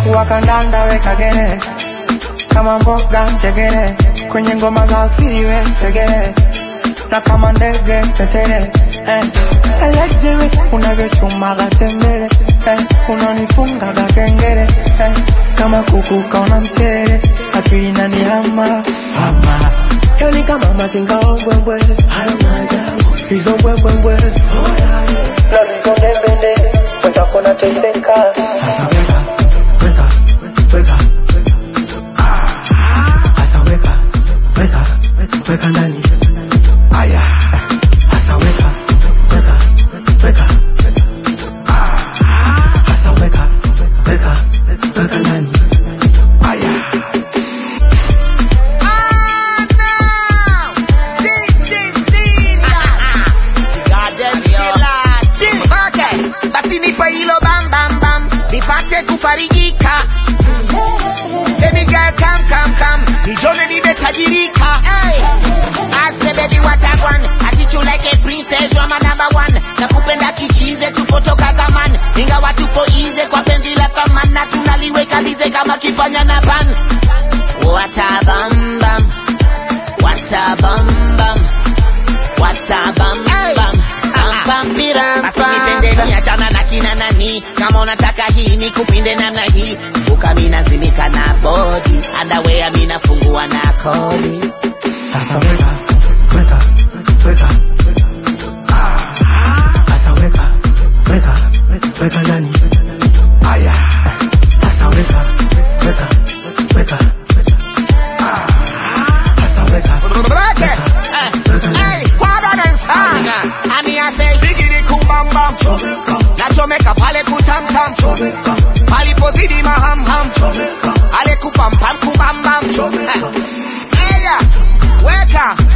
wakandanda weka gere kama mboga njegere kwenye ngoma za asili we segere na kama ndege tetere eh. Elejewe unavyochumaga tembele eh. unanifungaga kengere eh. kama kuku kaona mchere akili nanihama hama yo ni kama mazinga ombwembwe hayo maajabu hizo mbwembwembwe na vivondembende mwenzako nateseka hasa weka weka weka hasa weka weka weka ndani aya hasa weka weka weka hasa weka weka weka ndani aya basi nipe hilo bam bam bam nipate kufarijika Baby girl come come come nijone nimetajirika hey. I say baby what I want I treat you like a princess you're my number one nakupenda kichize tupotoka zamani ingawa tupo ize kwa penzi la thamani na tunaliweka lize kama kifanya na pan What a bam bam What a bam bam What a bam bam Bam bam biram Basi nipende ni achana na kina nani Kama unataka hii ni kupinde namna hii Buka mina zimika na body Underwear mina fungua na kodi hasa weka weka weka hasa weka weka weka ndani aya hasa weka weka weka hasa weka weka Hey, father than son Ami I say Bigidi kumbamba Nachomeka pale kutamtam Palipozidi mahamham Ale kupampam kubambam Eya Weka